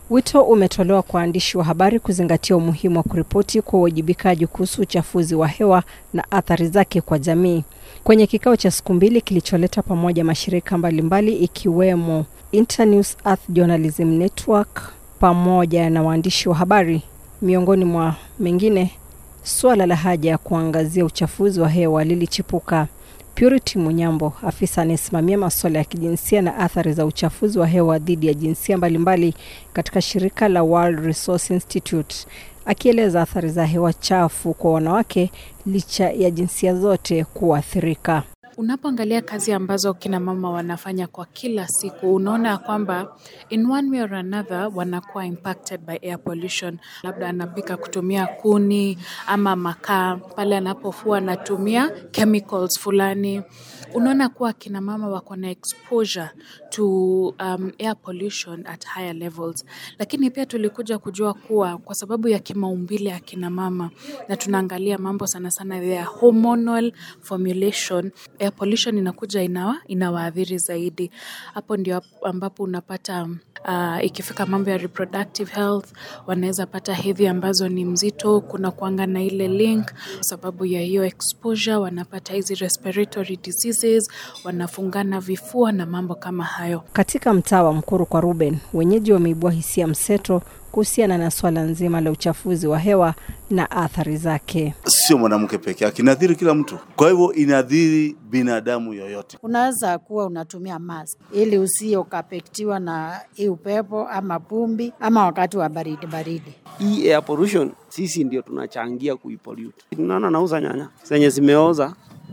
Wito umetolewa kwa waandishi wa habari kuzingatia umuhimu wa kuripoti kwa uwajibikaji kuhusu uchafuzi wa hewa na athari zake kwa jamii. Kwenye kikao cha siku mbili kilicholeta pamoja mashirika mbalimbali ikiwemo Internews Earth Journalism Network pamoja na waandishi wa habari, miongoni mwa mengine, suala la haja ya kuangazia uchafuzi wa hewa lilichipuka. Purity Munyambo, afisa anayesimamia masuala ya kijinsia na athari za uchafuzi wa hewa dhidi ya jinsia mbalimbali katika shirika la World Resource Institute, akieleza athari za hewa chafu kwa wanawake licha ya jinsia zote kuathirika. Unapoangalia kazi ambazo kina mama wanafanya kwa kila siku, unaona kwamba in one way or another wanakuwa impacted by air pollution. Labda anapika kutumia kuni ama makaa, pale anapofua anatumia chemicals fulani. Unaona kuwa kina mama wako na exposure to um, air pollution at higher levels, lakini pia tulikuja kujua kuwa kwa sababu ya kimaumbile ya kina mama na tunaangalia mambo sana sana ya hormonal formulation air pollution inakuja inawa inawaathiri zaidi. Hapo ndio ambapo unapata uh, ikifika mambo ya reproductive health wanaweza pata hedhi ambazo ni mzito. Kuna kuanga na ile link sababu ya hiyo exposure, wanapata hizi respiratory diseases, wanafungana vifua na mambo kama hayo. Katika mtaa wa Mkuru kwa Ruben, wenyeji wameibua hisia mseto kuhusiana na swala nzima la uchafuzi wa hewa na athari zake. Sio mwanamke peke yake, inadhiri kila mtu. Kwa hivyo inadhiri binadamu yoyote. Unaweza kuwa unatumia mask ili usije ukapektiwa na hii upepo ama pumbi ama wakati wa baridi baridi. Hii air pollution sisi ndio tunachangia kuipollute. Unaona, nauza nyanya zenye zimeoza,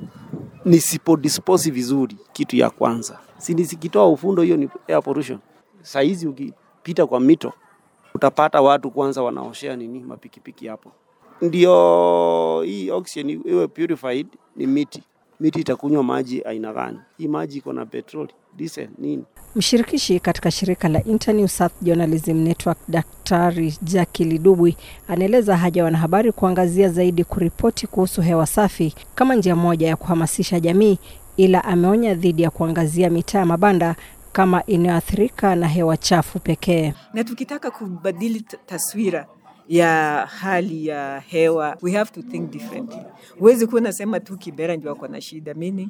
nisipodispose vizuri, kitu ya kwanza si nisikitoa ufundo, hiyo ni air pollution. Saizi ukipita kwa mito utapata watu kwanza wanaoshea nini mapikipiki hapo. Ndio hii oxygen iwe purified ni miti. Miti itakunywa maji aina gani? Hii maji iko na petroli, diesel, nini? Mshirikishi katika shirika la Internews Earth Journalism Network, Daktari Jackie Lidubwi anaeleza haja ya wanahabari kuangazia zaidi kuripoti kuhusu hewa safi kama njia moja ya kuhamasisha jamii, ila ameonya dhidi ya kuangazia mitaa ya mabanda kama inayoathirika na hewa chafu pekee. Na tukitaka kubadili taswira ya hali ya hewa, we have to think differently. Huwezi kuwa unasema tu Kibera ndio wako na shida mini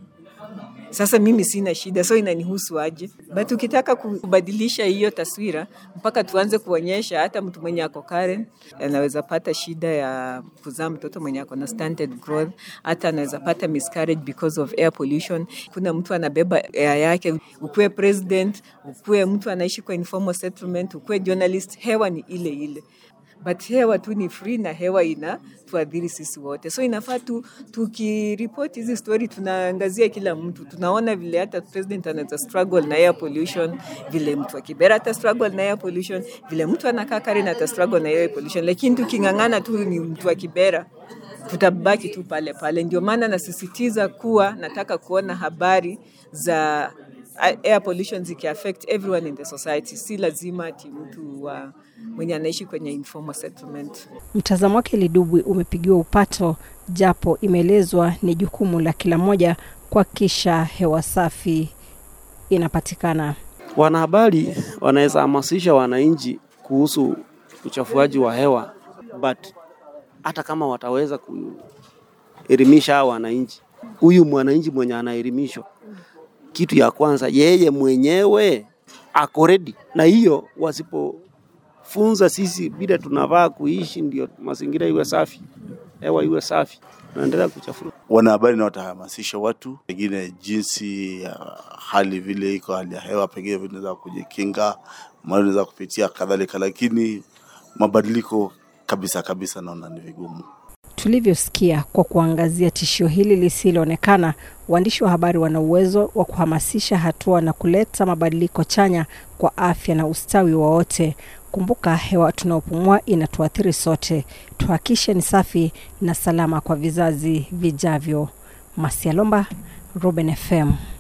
sasa mimi sina shida, so inanihusu aje? But ukitaka kubadilisha hiyo taswira, mpaka tuanze kuonyesha hata mtu mwenye ako Karen anaweza pata shida ya kuzaa mtoto mwenye ako na stunted growth, hata anaweza pata miscarriage because of air pollution. Kuna mtu anabeba air yake, ukuwe president, ukuwe mtu anaishi kwa informal settlement, ukuwe journalist, hewa ni ile ile but hewa tu ni free na hewa ina tuadhiri sisi wote, so inafaa tu tukiripoti hizi story tunaangazia kila mtu, tunaona vile hata president anaweza struggle na air pollution, vile mtu wa Kibera ata struggle na air pollution, vile mtu anakaa Karen ata struggle na air pollution, lakini tuking'ang'ana tu ni mtu wa Kibera tutabaki tu pale pale. Ndio maana nasisitiza kuwa nataka kuona habari za air pollution zikiaffect everyone in the society, si lazima ati mtu wa mwenye anaishi kwenye informal settlement. Mtazamo wake Lidubwi umepigiwa upato, japo imeelezwa ni jukumu la kila mmoja kuhakikisha hewa safi inapatikana. Wanahabari wanaweza hamasisha wananchi kuhusu uchafuaji wa hewa, but hata kama wataweza kuelimisha hao wananchi, huyu mwananchi mwenye anaelimishwa, kitu ya kwanza yeye mwenyewe ako ready na hiyo, wasipofunza sisi vile tunavaa kuishi, ndio mazingira iwe safi, hewa iwe safi, tunaendelea kuchafua. Wanahabari na watahamasisha watu pengine jinsi ya hali vile iko hali ya hewa, pengine vile unaweza kujikinga, mali unaweza kupitia kadhalika, lakini mabadiliko kabisa kabisa naona ni vigumu. Tulivyosikia, kwa kuangazia tishio hili lisiloonekana, waandishi wa habari wana uwezo wa kuhamasisha hatua na kuleta mabadiliko chanya kwa afya na ustawi wa wote. Kumbuka, hewa tunaopumua inatuathiri sote. Tuhakishe ni safi na salama kwa vizazi vijavyo. Masialomba, Ruben FM.